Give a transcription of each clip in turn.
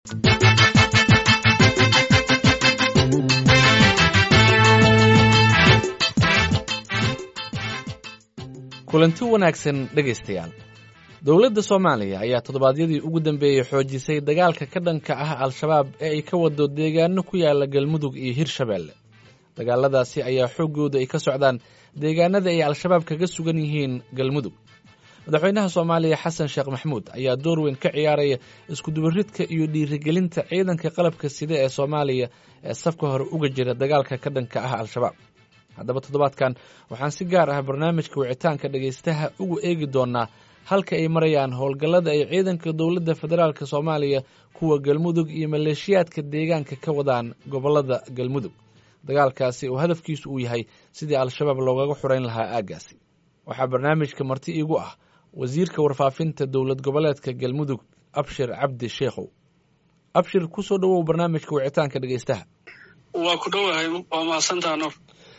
kulanti wanaagsan dhegaystayaal dowladda soomaaliya ayaa toddobaadyadii ugu dambeeyey xoojisay dagaalka ka dhanka ah al-shabaab ee ay ka wado deegaano ku yaala galmudug iyo hirshabeelle dagaaladaasi ayaa xooggooda ay ka socdaan deegaanada ay al-shabaab kaga sugan yihiin galmudug madaxweynaha soomaaliya xasan sheekh maxmuud ayaa door weyn ka ciyaaraya iskudubaridka iyo dhiirigelinta ciidanka qalabka sida ee soomaaliya ee safka hore uga jira dagaalka ka dhanka ah al-shabaab haddaba toddobaadkan waxaan si gaar ah barnaamijka wicitaanka dhegaystaha ugu eegi doonaa halka ay marayaan howlgallada ay ciidanka dowladda federaalk soomaaliya kuwa galmudug iyo maleeshiyaadka deegaanka ka wadaan gobollada galmudug dagaalkaasi oo hadafkiisu uu yahay sidii al-shabaab loogaga xurayn lahaa aaggaasi waxaa barnaamijka marti iigu ah wasiirka warfaafinta dowlad goboleedka galmudug abshir cabdi sheekhow abshir kusoo dhowow barnaamijka wicitaanka dhegaystaha waa ku dhowahay waa mahadsantaa nur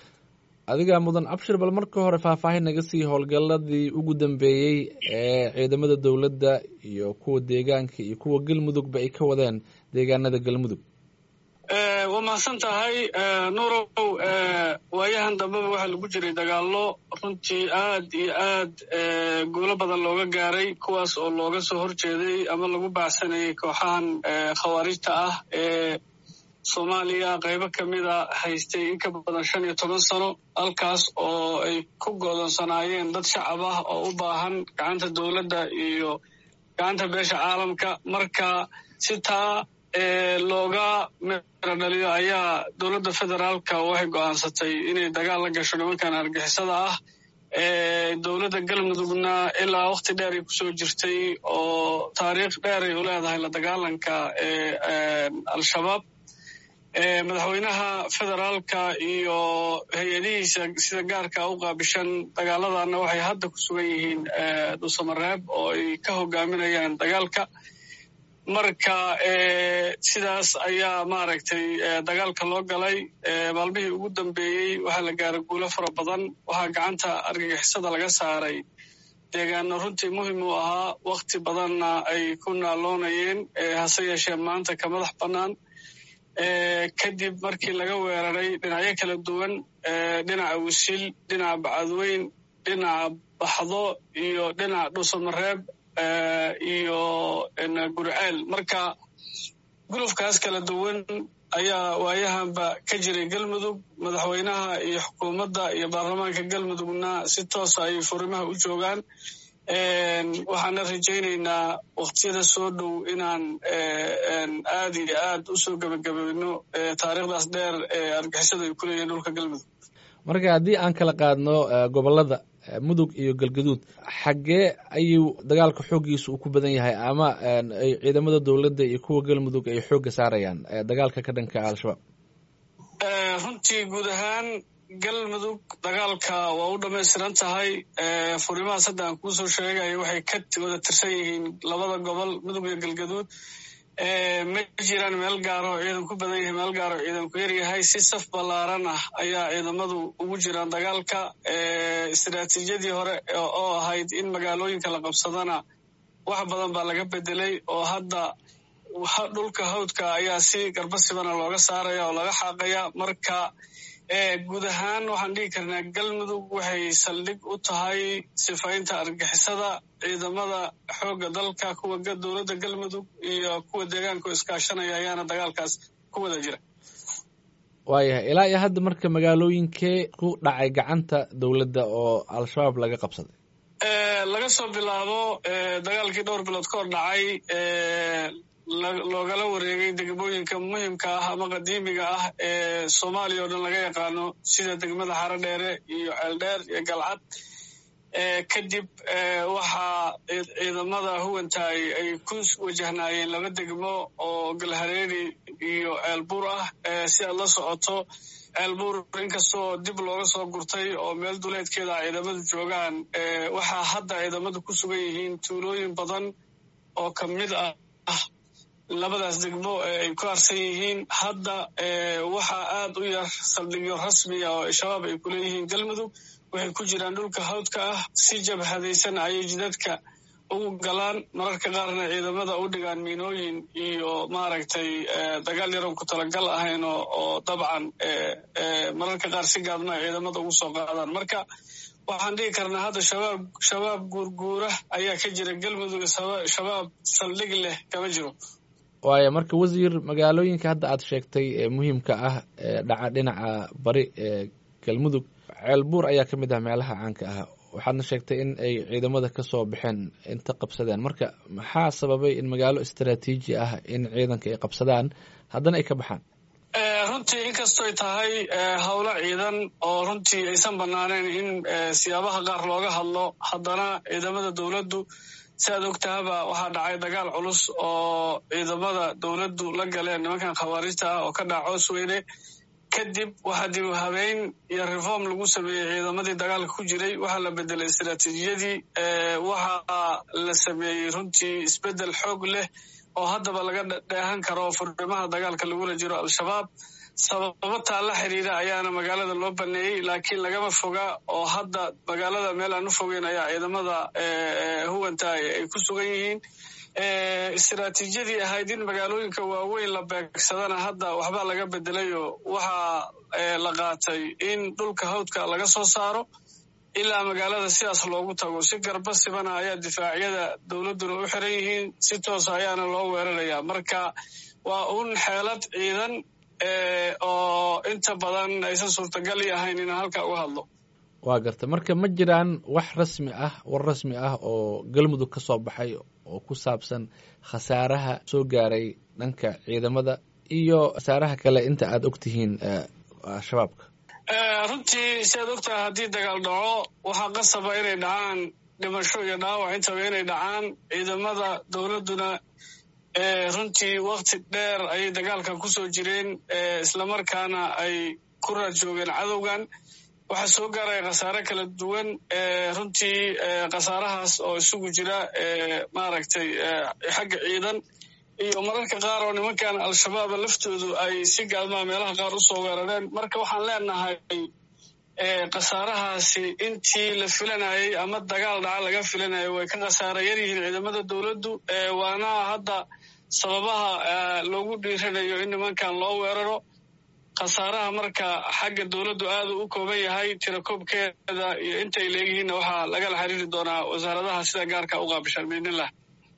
adigaa mudan abshir bal marka hore faahfaahin naga sii howlgalladii ugu dambeeyey ee ciidamada dowladda iyo kuwa deegaanka iyo kuwa galmudugba ay ka wadeen deegaanada galmudug waa mahadsan tahay nuurow waayahan dambeba waxaa lagu jiray dagaallo runtii aad iyo aad guulo badan looga gaaray kuwaas oo looga soo horjeeday ama lagu baacsanayay kooxahan khawaarijta ah ee soomaaliya qaybo ka mida haystay in ka badan shan iyo toban sano halkaas oo ay ku goodonsanaayeen dad shacab ah oo u baahan gacanta dowladda iyo gacanta beesha caalamka marka si taa looga meero dhaliyo ayaa dowladda federaalka waxay go'aansatay inay dagaal la gasho nimankan argixisada ah dowladda galmudugna ilaa wakhti dheer ay kusoo jirtay oo taariikh dheer ay u leedahay la dagaalanka al-shabaab madaxweynaha federaalka iyo hay-adihiisa sida gaarka u qaabishan dagaaladana waxay hadda ku sugan yihiin dhuusamareeb oo ay ka hogaaminayaan dagaalka marka sidaas ayaa maaragtay dagaalka loo galay maalmihii ugu dambeeyey waxaa la gaaray guulo fara badan waxaa gacanta argagixisada laga saaray deegaano runtii muhim u ahaa wakhti badanna ay ku naaloonayeen hase yeeshee maanta ka madax bannaan kadib markii laga weeraray dhinacyo kala duwan dhinaca wisil dhinaca bacadweyn dhinaca baxdo iyo dhinaca dhuusamareeb iyo gurceel marka gulufkaas kala duwan ayaa waayahanba ka jiray galmudug madaxweynaha iyo xukuumadda iyo baarlamaanka galmudugna si toosa ay furimaha u joogaan waxaana rajaynaynaa wakhtiyada soo dhow inaan aad iyo aad u soo gebagabayno taariikhdaas dheer ee argixisada ay ku leeyihin dhulka galmudug marka haddii aan kala qaadno gobollada mudug iyo galgaduud xaggee ayuu dagaalka xooggiisa uu ku badan yahay ama ay ciidamada dowladda iyo kuwa galmudug ay xoogga saarayaan dagaalka ka dhanka al-shabaab runtii guud ahaan galmudug dagaalka waa u dhammaystiran tahay furimahaas hadda aan kuusoo sheegayo waxay ka wada tirsan yihiin labada gobol mudug iyo galgaduud ma jiraan meel gaaro ciidan ku badan yahay meel gaaro ciidan ku yaryahay si saf ballaaran ah ayaa ciidamadu ugu jiraan dagaalka istiraatiijiyadii hore oo ahayd in magaalooyinka la qabsadana wax badan baa laga bedelay oo hadda dhulka hawdka ayaa si garbasibana looga saaraya oo laga xaaqaya marka guud ahaan waxaan dhihi karnaa galmudug waxay saldhig u tahay sifaynta argixisada ciidamada xoogga dalka kuwa dowladda galmudug iyo kuwa deegaanka iskaashanaya ayaana dagaalkaas ku wada jira waayahay ilaa iyo hadda marka magaalooyinkee ku dhacay gacanta dowladda oo al-shabaab laga qabsaday laga soo bilaabo dagaalkii dhowr bilood ka hor dhacay loogala wareegay degmooyinka muhimka ah ama qadiimiga ah ee soomaaliya oo dhan laga yaqaano sida degmada xaro dheere iyo ceeldheer iyo galcad kadib waxaa ciidamada huwantaay ay ku wajahnaayeen laba degmo oo galhareeri iyo ceelbuur ah si aad la socoto ceelbuur inkastoo dib looga soo gurtay oo meel duleedkeeda a ciidamadu joogaan waxaa hadda ciidamadu ku sugan yihiin tuulooyin badan oo ka mid ah labadaas degmo ay ku harsan yihiin hadda waxaa aad u yar saldhigyo rasmiya oo shabaab ay ku leeyihiin galmudug waxay ku jiraan dhulka hawdka ah si jabhadaysan ayay jidadka ugu galaan mararka qaarna ciidamada u dhigaan miinooyin iyo maaragtay dagaal yaroon ku talagal ahayn oo dabcan mararka qaar si gaadma ay ciidamada ugu soo qaadaan marka waxaan dhihi karnaa hadda shabaab shabaab guurguura ayaa ka jira galmudug shabaab saldhig leh kama jiro waayo marka wasiir magaalooyinka hadda aad sheegtay ee muhiimka ah ee dhaca dhinaca bari ee galmudug ceelbuur ayaa ka mid ah meelaha caanka ah waxaadna sheegtay in ay ciidamada ka soo baxeen inta qabsadeen marka maxaa sababay in magaalo istaraatiiji ah in ciidanka ay qabsadaan haddana ay ka baxaan runtii inkastoy tahay howlo ciidan oo runtii aysan banaaneen in siyaabaha qaar looga hadlo haddana ciidamada dowladdu si aad ogtahaba waxaa dhacay dagaal culus oo ciidamada dowladdu la galeen nimankan khawaarijta ah oo ka dhaca coos weyne kadib waxaa dib u habeyn iyo reform lagu sameeyey ciidamadii dagaalka ku jiray waxaa la bedelay istaraatiijiyadii waxaa la sameeyey runtii isbeddel xoog leh oo haddaba laga dheehan karo furimaha dagaalka lagula jiro al-shabaab sababo taa la xiriira ayaana magaalada loo baneeyey laakiin lagama foga oo hadda magaalada meel aan u fogeyn ayaa ciidamada huwanta ay ku sugan yihiin istaraatiijiyadii ahayd in magaalooyinka waaweyn la beegsadana hadda waxbaa laga bedelayo waxaa la qaatay in dhulka hawdka laga soo saaro ilaa magaalada sidaas loogu tago si garba sibana ayaa difaacyada dowladduna u xiran yihiin si toosa ayaana loo weeraraya marka waa un xeelad ciidan oo inta badan aysan suurtagal i ahayn inaan halka uga hadlo waa garta marka ma jiraan wax rasmi ah war rasmi ah oo galmudug ka soo baxay oo ku saabsan khasaaraha soo gaaray dhanka ciidamada iyo khasaaraha kale inta aad og tihiin shabaabka runtii si aad ogtahay haddii dagaal dhaco waxaa qasaba inay dhacaan dhimasho iyo dhaawac intaba inay dhacaan ciidamada dowladduna runtii wakti dheer ayay dagaalka ku soo jireen islamarkaana ay ku raad joogeen cadowgan waxaa soo gaaraya khasaare kala duwan runtii khasaarahaas oo isugu jira maaragtay xagga ciidan iyo mararka qaar oo nimankan al-shabaaba laftoodu ay si gaadmaa meelaha qaar u soo weerareen marka waxaan leenahay khasaarahaasi intii la filanayey ama dagaal dhaca laga filanayo way ka khasaara yar yihiin ciidamada dowladdu waana hadda sababaha loogu dhiiranayo in nimankan loo weeraro khasaaraha marka xagga dowladdu aadu u kooban yahay tirakoobkeeda iyo intay leeyihiinna waxaa lagala xiriiri doonaa wasaaradaha sida gaarka u qaabishaan biidnillah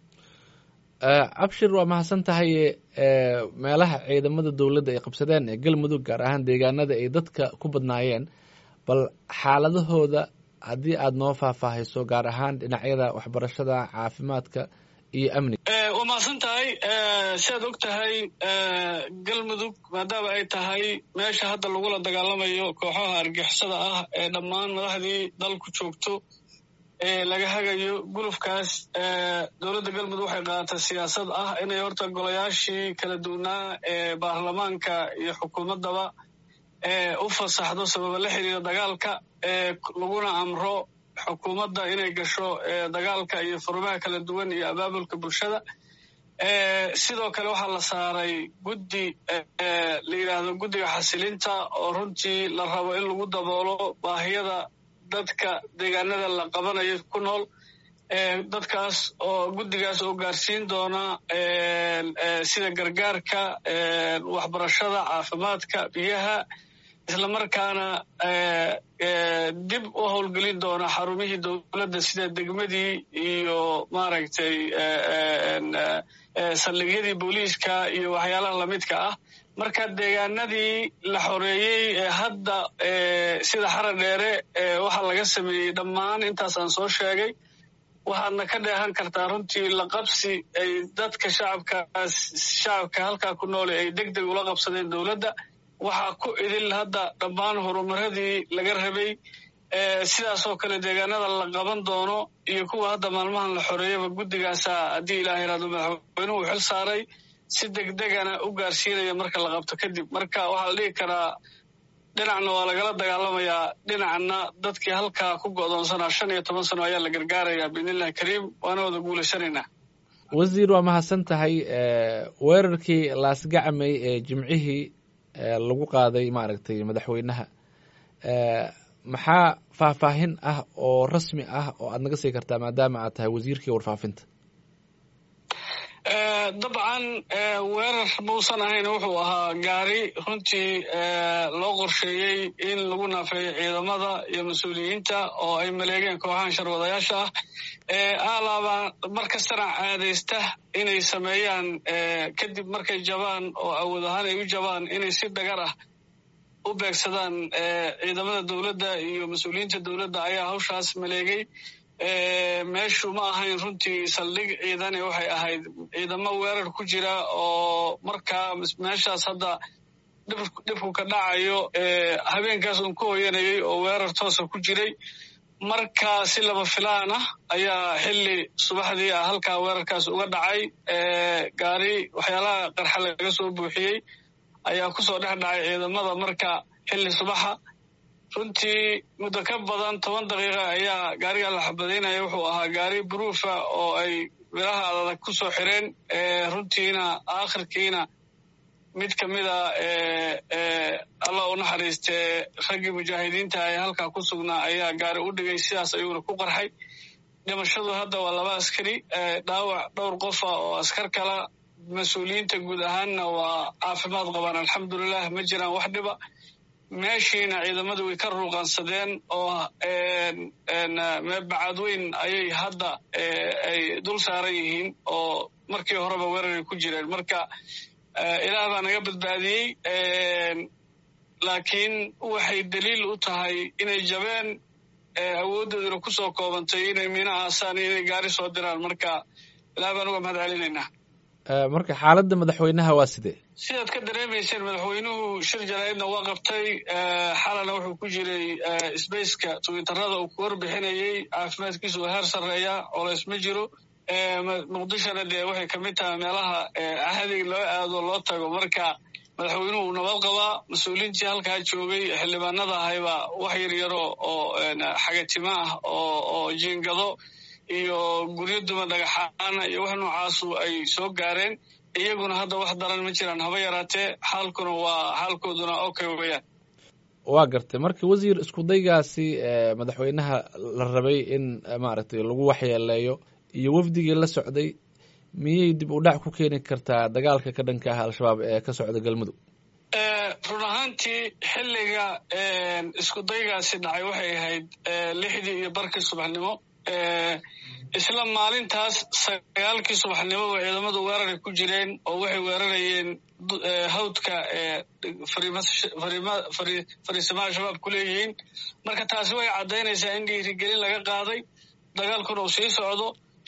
cabshir waa mahadsan tahay meelaha ciidamada dowladda ay qabsadeen ee galmudug gaar ahaan deegaanada ay dadka ku badnaayeen bal xaaladahooda haddii aad noo faahfaahayso gaar ahaan dhinacyada waxbarashada caafimaadka iyo amniga waa mahadsan tahay si aad og tahay galmudug maadaama ay tahay meesha hadda lagula dagaalamayo kooxaha argixisada ah ee dhammaan madaxdii dalku joogto ee laga hagayo gulufkaas dowladda galmudug waxay qaadatay siyaasad ah inay horta golayaashii kala duwanaa ee baarlamaanka iyo xukuumaddaba u fasaxdo sababa la xiriira dagaalka laguna amro xukuumadda inay gasho dagaalka iyo furmaha kala duwan iyo abaabulka bulshada sidoo kale waxaa la saaray guddi la yidhaahdo guddiga xasilinta oo runtii la rabo in lagu daboolo baahiyada dadka deegaanada la qabanayo ku nool dadkaas oo guddigaas oo gaarsiin doona sida gargaarka waxbarashada caafimaadka biyaha islamarkaana dib u howlgelin doona xarumihii dowladda sida degmadii iyo maaragtay saldhigyadii booliiska iyo waxyaalaha lamidka ah marka deegaanadii la xoreeyey ee hadda sida xara dheere waxaa laga sameeyey dhammaan intaasaan soo sheegay waxaadna ka dheehan kartaa runtii la qabsi ay dadka shacabkaas shacabka halkaa ku noole ay deg deg ula qabsadeen dowladda waxaa ku idil hadda dhammaan horumaradii laga rabay sidaasoo kale deegaanada la qaban doono iyo kuwa hadda maalmahan la xoreeyaba guddigaasa haddii ilaah yaraado madaxweynuhu xil saaray si degdegana u gaarsiinaya marka la qabto kadib marka waxaa la dhihi karaa dhinacna waa lagala dagaalamayaa dhinacna dadkii halkaa ku go'doonsanaa shan iyo toban sano ayaa la gargaarayaa biidnillahi kariim waana wada guulaysanaynaa wasiir waa mahadsan tahay weerarkii laasgacmay ee jimcihii lagu qaaday maaragtay madaxweynaha maxaa faahfaahin ah oo rasmi ah oo aad naga sii kartaa maadaama aad tahay wasiirkii warfaafinta dabcan weerar muusan ahayn wuxuu ahaa gaari runtii loo qorsheeyey in lagu naafeeyo ciidamada iyo mas-uuliyiinta oo ay maleegeen kooxahan sharwadayaasha ah alaaba mar kastana caadaysta inay sameeyaan kadib markay jabaan oo awood ahaan ay u jabaan inay si dhagar ah u beegsadaan ciidamada dowladda iyo mas-uuliyiinta dowladda ayaa hawshaas maleegay meeshu ma ahayn runtii saldhig ciidane waxay ahayd ciidamo weerar ku jira oo markaa meeshaas hadda dhibku ka dhacayo habeenkaas uun ku hoyanayay oo weerar toosa ku jiray marka si laba filaan ah ayaa xilli subaxdii ah halkaa weerarkaas uga dhacay gaari waxyaalaha qarxa laga soo buuxiyey ayaa kusoo dhex dhacay ciidamada marka xilli subaxa runtii muddo ka badan toban daqiiqa ayaa gaariga la xabadaynaya wuxuu ahaa gaari buruufa oo ay biraha adag ku soo xireen runtiina aakhirkiina mid ka mida allah u naxariistee raggii mujaahidiinta ee halkaa ku sugnaa ayaa gaari u dhigay sidaas ayuuna ku qarxay dhimashadu hadda waa laba askari dhaawac dhowr qofa oo askar kala mas-uuliyiinta guud ahaanna waa caafimaad qabaan alxamdulilah ma jiraan wax dhiba meeshiina ciidamadu way ka ruuqansadeen oo bacadweyn ayay hadda ay dul saaran yihiin oo markii horeba weeraray ku jireen marka ilaah baa naga badbaadiyey laakiin waxay daliil u tahay inay jabeen awooddooduna ku soo koobantay inay miino aasaan iyo inay gaari soo diraan marka ilaah baan uga mahad celinaynaa marka xaaladda madaxweynaha waa sidee sidaad ka dareemayseen madaxweynuhu shir jaraa'idna waa qabtay xalana wuxuu ku jiray sbaceka twitterada uu ku warbixinayey caafimaadkiisu waa heer sarreeya colays ma jiro muqdishona dee waxay kamid tahay meelaha ahdig loo aado loo tago marka madaxweynuhu uu nabad qabaa mas-uuliintii halkaa joogay xildhibaanada ahayba wax yar yaro oo xagatimo ah oo jiingado iyo guryo duma dhagaxaana iyo wax noocaasu ay soo gaareen iyaguna hadda wax daran ma jiraan haba yaraatee xaalkuna waa xaalkooduna okay weyaan waa gartay marka wasiir isku daygaasi madaxweynaha la rabay in maaragtay lagu waxyeeleeyo iyo wafdigii la socday miyay dib u dhac ku keeni kartaa dagaalka ka dhanka ah al-shabaab ee ka socda galmudug run ahaantii xilliga isku daygaasi dhacay waxay ahayd lixdii iyo barkii subaxnimo isla maalintaas sagaalkii subaxnimoba ciidamadu weeraray ku jireen oo waxay weerarayeen hawdka fariisimaha shabaab ku leeyihiin marka taasi way caddaynaysaa in dhiirigelin laga qaaday dagaalkuna uu sii socdo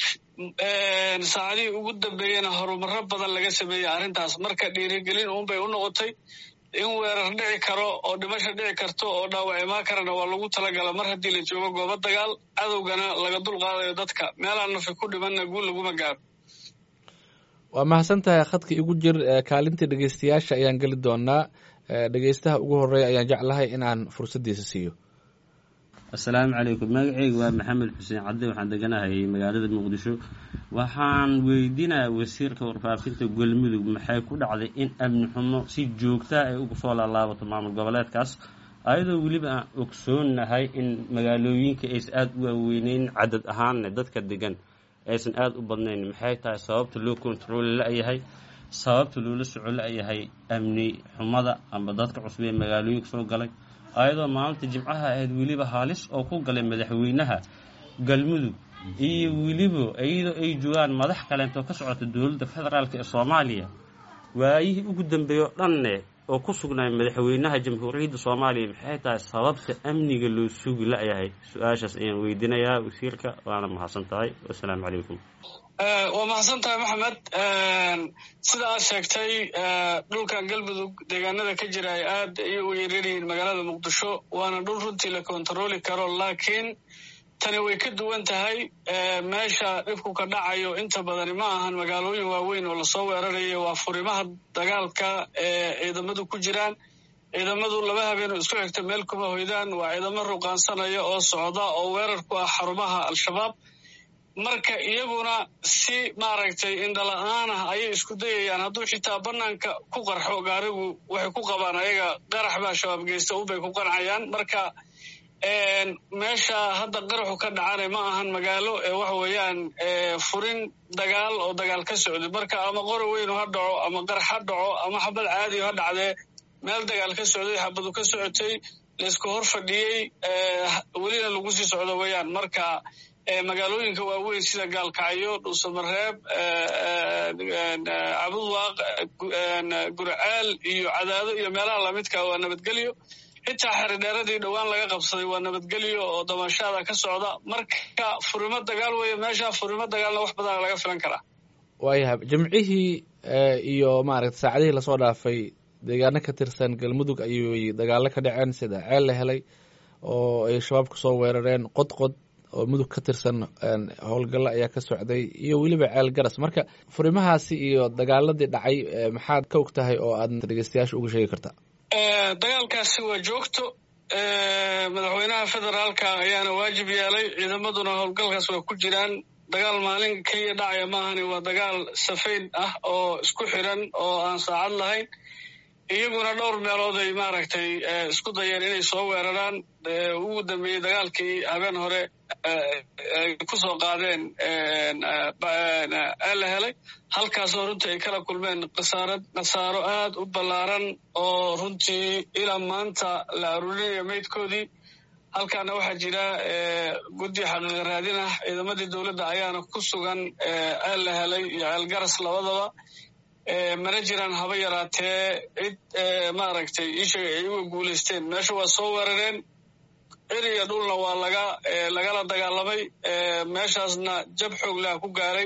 saacadihii ugu dambeeyena horumaro badan laga sameeyey arrintaas marka dhiirigelin uunbay u noqotay in weerar dhici karo oo dhimasha dhici karto oo dhaawac imaan karana waa lagu talagala mar haddii la joogo goobo dagaal cadowgana laga dul qaadayo dadka meelaan nafi ku dhimanna guul laguma gaaro waa mahadsan tahay khadka igu jir kaalintii dhegeystayaasha ayaan geli doonaa dhegeystaha ugu horeeya ayaan jeclahay inaan fursaddiisa siiyo assalaamu calaykum magaceyga waa maxamed xuseen cadde waxaan deganahay magaalada muqdisho waxaan weydiinayaa wasiirka warfaafinta galmudug maxay ku dhacday in amni xumo si joogtaa ay uga soo laalaabato maamul goboleedkaas ayadoo weliba aan ogsoonahay in magaalooyinka aysan aada u waaweyneyn cadad ahaanne dadka degan aysan aada u badnayn maxay tahay sababta loo kontarooli la-yahay sababta loola soco la-yahay amni xumada amba dadka cusub ee magaalooyinka soo galay ayadoo maalinta jimcaha ahayd weliba halis oo ku galay madaxweynaha galmudug iyo weliba iyadoo ay joogaan madax kaleentoo ka socota dowladda federaalk ee soomaaliya waayihii ugu dambeeya oo dhanne oo ku sugnaay madaxweynaha jamhuuriyadda soomaaliya maxay tahay sababta amniga loo sugi la-yahay su-aashaas ayaan weydiinayaa wasiirka waana mahadsan tahay wassalaamu calaykum waa mahadsan tahay maxamed sida aad sheegtay dhulkan galmudug deegaanada ka jira ay aad ayay u yeeraryihiin magaalada muqdisho waana dhul runtii la kontarooli karo laakiin tani way ka duwan tahay meesha dhibku ka dhacayo inta badani ma ahan magaalooyin waaweyn oo lasoo weerarayo waa furimaha dagaalka ee ciidamadu ku jiraan ciidamadu laba habeen oo isku xigta meel kuma hoydaan waa ciidamo ruqaansanaya oo socda oo weerar ku ah xarumaha al-shabaab marka iyaguna si maaragtay indhala-aan ah ayay isku dayayaan hadduu xitaa banaanka ku qarxo gaarigu waxay ku qabaan ayaga qarax baa shabaab geysta unbay ku qancayaan marka meesha hadda qaraxu ka dhacana ma ahan magaalo ee waxa weeyaan furin dagaal oo dagaal ka socday marka ama qora weynu ha dhaco ama qarax ha dhaco ama xabad caadiyo ha dhacdee meel dagaal ka socday xabadu ka socotay laysku hor fadhiyey welina lagu sii socdo weeyaan marka magaalooyinka waaweyn sida gaalkacyo dhuusamareeb cabudwaaq gurcaal iyo cadaado iyo meelaha lamidka waa nabadgelyo xitaa xeridheeradii dhowaan laga qabsaday waa nabadgelyo oo damashaada ka socda marka furimo dagaal weeye meesha furimo dagaalna wax badana laga filan karaa waayahay jimcihii iyo maaragta saacadihii lasoo dhaafay deegaano ka tirsan galmudug ayay dagaalo ka dhaceen sida ceel la helay oo ay shabaabku soo weerareen qodqod oo mudug ka tirsan howlgallo ayaa ka socday iyo weliba ceel garas marka furimahaasi iyo dagaaladii dhacay maxaad ka og tahay oo aad dhegeystayaasha uga sheegi kartaa dagaalkaasi waa joogto madaxweynaha federaalka ayaana waajib yeelay ciidamaduna howlgalkaas waa ku jiraan dagaal maalin keliya dhacaya maahani waa dagaal safayn ah oo isku xiran oo aan saacad lahayn iyaguna dhowr meelood ay maaragtay isku dayeen inay soo weeraraan ugu dambeeyey dagaalkii habeen hore ay ku soo qaadeen la helay halkaasoo runtii ay kala kulmeen khasaarad khasaaro aad u ballaaran oo runtii ilaa maanta la aruurinayo maydkoodii halkaana waxaa jira guddi xaqiiqa raadin ah ciidamadii dowladda ayaana ku sugan ceel la helay iyo ceel garas labadaba mana jiraan haba yaraatee cid maaragtay iisheega ay uga guulaysteen meesha waa soo weerareen cir iyo dhulna waa laga lagala dagaalamay meeshaasna jab xoog laha ku gaaray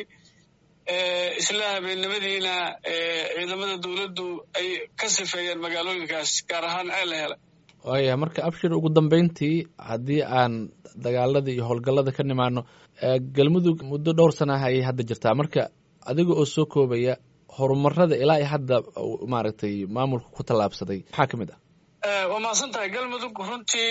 isla habeennimadiina ciidamada dowladdu ay ka sifeeyeen magaalooyinkaas gaar ahaan ceel la helay waaya marka abshir ugu dambeyntii haddii aan dagaalada iyo howlgallada ka nimaano galmudug muddo dhowr sanaah ayay hadda jirtaa marka adiga oo soo koobaya horumarada ilaa i hadda maaragtay maamulka ku tallaabsaday maxaa ka mid ah waa mahadsan tahay galmudug runtii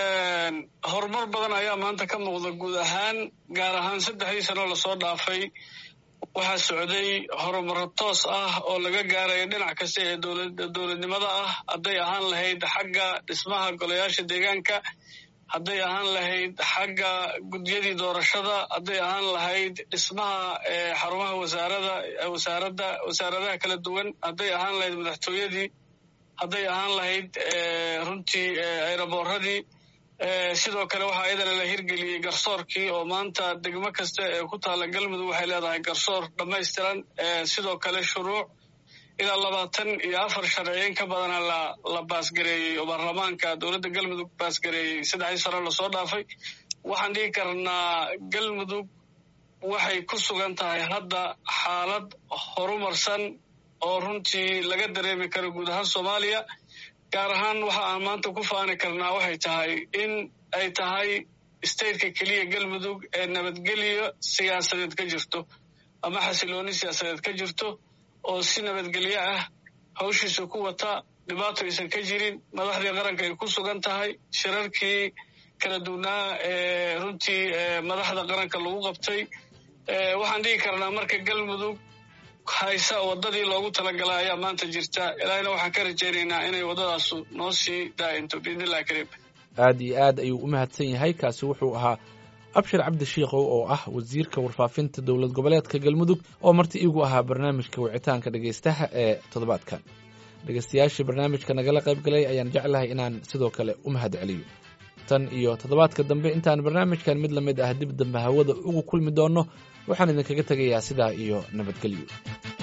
horumar badan ayaa maanta ka muuqda guud ahaan gaar ahaan saddexdii sano lasoo dhaafay waxaa socday horumaro toos ah oo laga gaarayo dhinac kasta ee dowladnimada ah hadday ahaan lahayd xagga dhismaha golayaasha deegaanka hadday ahaan lahayd xagga gudyadii doorashada hadday ahaan lahayd dhismaha xarumaha wasaarada wasaaradda wasaaradaha kala duwan hadday ahaan lahayd madaxtooyadii hadday ahaan lahayd runtii ayraboorradii sidoo kale waxaa iyadana la hirgeliyey garsoorkii oo maanta degmo kasta ee ku taalla galmudug waxay leedahay garsoor dhammaystiran sidoo kale shuruuc ilaa labaatan iyo afar sharciyeyn ka badana la la baasgareeyey oo baarlamaanka dowladda galmudug baasgareeyey saddexdii sano lasoo dhaafay waxaan dhigi karnaa galmudug waxay ku sugan tahay hadda xaalad horumarsan oo runtii laga dareemi karo guud ahaan soomaaliya gaar ahaan waxa aan maanta ku faani karnaa waxay tahay in ay tahay stateka keliya galmudug ee nabadgelyo siyaasadeed ka jirto ama xasilooni siyaasadeed ka jirto oo si nabadgelyo ah hawshiisa ku wata dhibaato aysan ka jirin madaxdii qaranka ay ku sugan tahay shirarkii kala duwnaa ee runtii madaxda qaranka lagu qabtay waxaan dhigi karnaa marka galmudug haysa waddadii loogu talagalay ayaa maanta jirta ilaahina waxaan ka rajaynaynaa inay waddadaasu noo sii daa'into biidnillahi kariim aad iyo aad ayuu u mahadsan yahay kaasi wuxuu ahaa abshir cabdi shiikow oo ah wasiirka warfaafinta dowlad goboleedka galmudug oo marti iigu ahaa barnaamijka wicitaanka dhegaystaha ee toddobaadkan dhegaystayaashii barnaamijka nagala qayb galay ayaan jeclahay inaan sidoo kale u mahad celiyo tan iyo toddobaadka dambe intaan barnaamijkan mid la mid ah dib dambe hawada ugu kulmi doonno waxaan idinkaga tegayaa sidaa iyo nabadgelyo